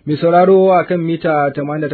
Mai sauraro a kan mita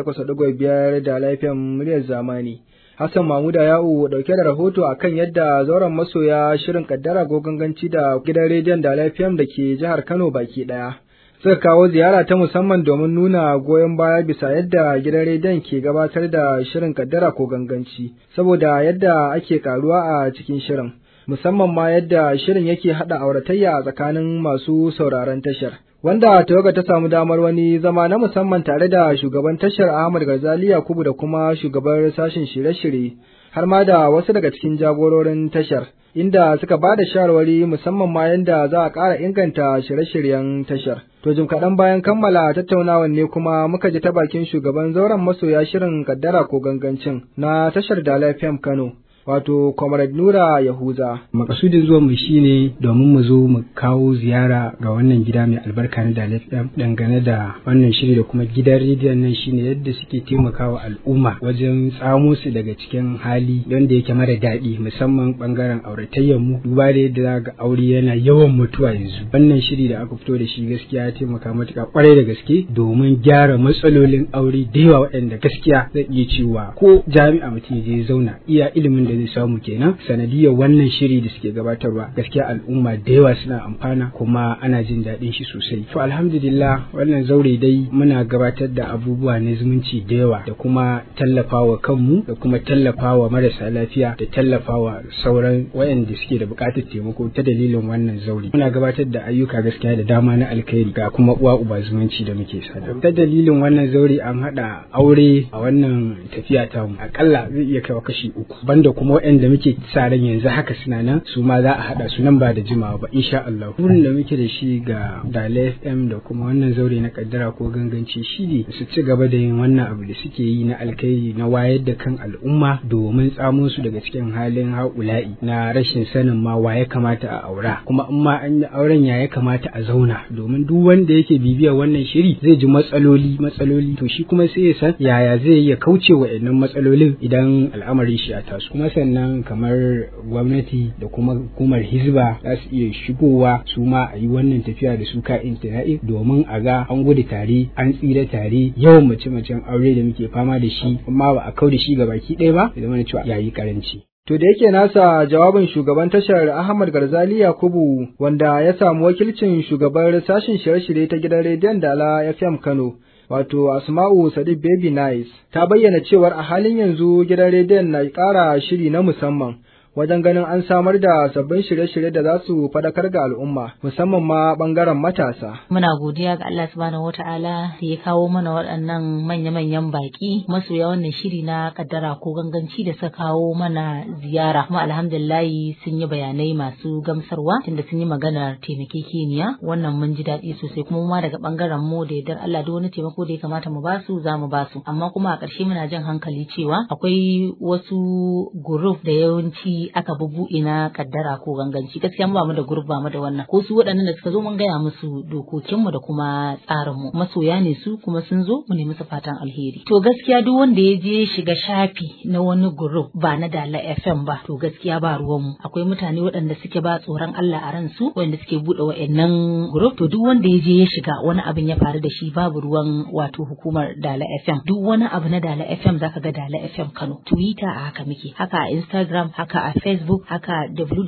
88.5 da lafiyan muryar zamani. Hassan Mamuda Ya'u dauke da rahoto a kan yadda zauren masoya shirin kaddara ko ganganci da gidan rediyon da lafiyan da ke jihar Kano baki ɗaya. Suka kawo ziyara ta musamman domin nuna goyon baya bisa yadda gidan rediyon ke gabatar da shirin kaddara ko ganganci, saboda yadda ake karuwa a cikin shirin. Musamman ma yadda shirin yake haɗa auratayya a tsakanin masu sauraron tashar. wanda tawaga ta samu damar wani zama na musamman tare da shugaban tashar Ahmad Garzali Yakubu da kuma shugaban sashen shirye-shirye har ma da wasu daga cikin jagororin tashar inda suka ba da shawarwari musamman ma yadda za a ƙara inganta shirye-shiryen tashar. To jim kaɗan bayan kammala tattaunawar ne kuma muka ji ta bakin shugaban zauren masoya shirin kaddara ko gangancin na tashar da lafiyan Kano. wato Comrade Nura Yahuza. Makasudin zuwan mu shine domin mu zo mu kawo ziyara ga wannan gida mai albarka na Dalef FM dangane da wannan shiri da kuma gidan rediyon nan shine yadda suke taimakawa al'umma wajen tsamo su daga cikin hali wanda yake mara daɗi musamman bangaren auratayyar mu duba da yadda ga aure yana yawan mutuwa yanzu. Wannan shiri da aka fito da shi gaskiya ya taimaka matuƙa kwarai da gaske domin gyara matsalolin aure da yawa waɗanda gaskiya zai iya cewa ko jami'a mutum ya je zauna iya ilimin da zai samu kenan sanadiyar wannan shiri da suke gabatarwa gaskiya al'umma da yawa suna amfana kuma ana jin daɗin shi sosai to alhamdulillah wannan zaure dai muna gabatar da abubuwa na zumunci da yawa da kuma tallafawa kanmu da kuma tallafawa marasa lafiya da tallafawa sauran wayanda suke da buƙatar taimako ta dalilin wannan zaure muna gabatar da ayyuka gaskiya da dama na alkhairi ga kuma uwa uba zumunci da muke sada ta dalilin wannan zaure an haɗa aure a wannan tafiya tamu akalla zai iya kawo kashi uku banda kuma waɗanda muke sa ran yanzu haka suna nan su ma za a haɗa su nan ba da jimawa ba insha Allah burin da muke da shi ga Dale FM da kuma wannan zaure na kaddara ko ganganci shi ne su ci gaba da yin wannan abu da suke yi na alkhairi na wayar da kan al'umma domin tsamo su daga cikin halin haula'i na rashin sanin ma wa ya kamata a aura kuma in ma an yi auren ya ya kamata a zauna domin duk wanda yake bibiyar wannan shiri zai ji matsaloli matsaloli to shi kuma sai ya san yaya zai iya kauce wa matsalolin idan al'amarin shi ya taso kuma sannan kamar gwamnati da kuma hukumar hizba za su iya shigowa su ma a yi wannan tafiya da su ka intina'i domin a ga an gudu tare an tsira tare yawan mace-macen aure da muke fama da shi amma ba a kau da shi ga baki ɗaya ba da mana cewa yayi karanci. To da yake nasa jawabin shugaban tashar Ahmad Garzali Yakubu wanda ya samu wakilcin shugabar sashen shirye-shirye ta gidan rediyon Dala FM Kano. wato Asma'u Sadiq Baby Nice ta bayyana cewar a halin yanzu gidan rediyon na ƙara shiri na musamman wajen ganin an samar da sabbin shirye-shirye da za su fadakar ga al'umma musamman ma bangaren matasa. Muna godiya ga Allah subhanahu wata'ala da ya kawo mana waɗannan manya-manyan baƙi masoya wannan shiri na kaddara ko ganganci da suka kawo mana ziyara kuma alhamdulillahi sun yi bayanai masu gamsarwa tunda sun yi maganar taimakekeniya wannan mun ji daɗi sosai kuma ma daga bangaren mu da yardar Allah duk wani taimako da ya kamata mu basu za mu basu amma kuma a ƙarshe muna jan hankali cewa akwai wasu group da yawanci aka bubuɗe na kaddara ko ganganci gaskiya mu ba mu da group ba mu da wannan ko su waɗannan da suka zo mun gaya musu dokokin mu da kuma tsarin mu masoya ne su kuma sun zo mu ne musu fatan alheri to gaskiya duk wanda ya je shiga shafi na wani group ba na dala FM ba to gaskiya ba ruwan mu akwai mutane waɗanda suke ba tsoron Allah a ransu waɗanda suke buɗe wa'annan group to duk wanda ya je ya shiga wani abin ya faru da shi babu ruwan wato hukumar dala FM duk wani abu na dala FM zaka ga dala FM Kano Twitter a haka muke haka a Instagram haka a Facebook haka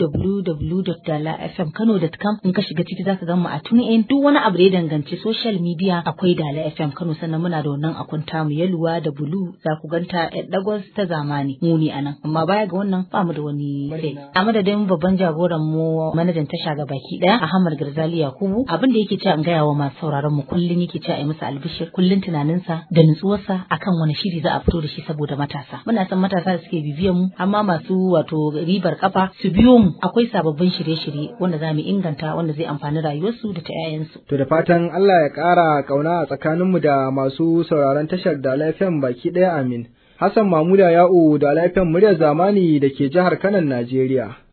www.dalafmkano.com in ka shiga ciki zaka ga mu a TuneIn duk wani abu da ya danganci social media akwai Dala FM Kano sannan muna da wannan akunta mu Yaluwa da Bulu za ku ganta yar dagos ta zamani mu ne anan amma baya ga wannan ba mu da wani sai a madadin babban jagoran mu manajan tasha ga baki daya Ahmad Garzali Yakubu abin da yake cewa an gaya wa masu sauraron mu kullun yake cewa ai masa albishir kullun tunaninsa da nutsuwarsa akan wani shiri za a fito da shi saboda matasa muna san matasa da suke bibiyan mu amma masu wato ribar kafa su biyo mu akwai sababbin shirye-shirye wanda za mu inganta wanda zai amfani rayuwarsu da ta 'ya'yansu. To da fatan Allah ya ƙara ƙauna a tsakaninmu da masu sauraron tashar da lafiyan baki ɗaya amin. Hassan Mamuda Ya'u da lafiyan muryar zamani da ke jihar Kanan Najeriya.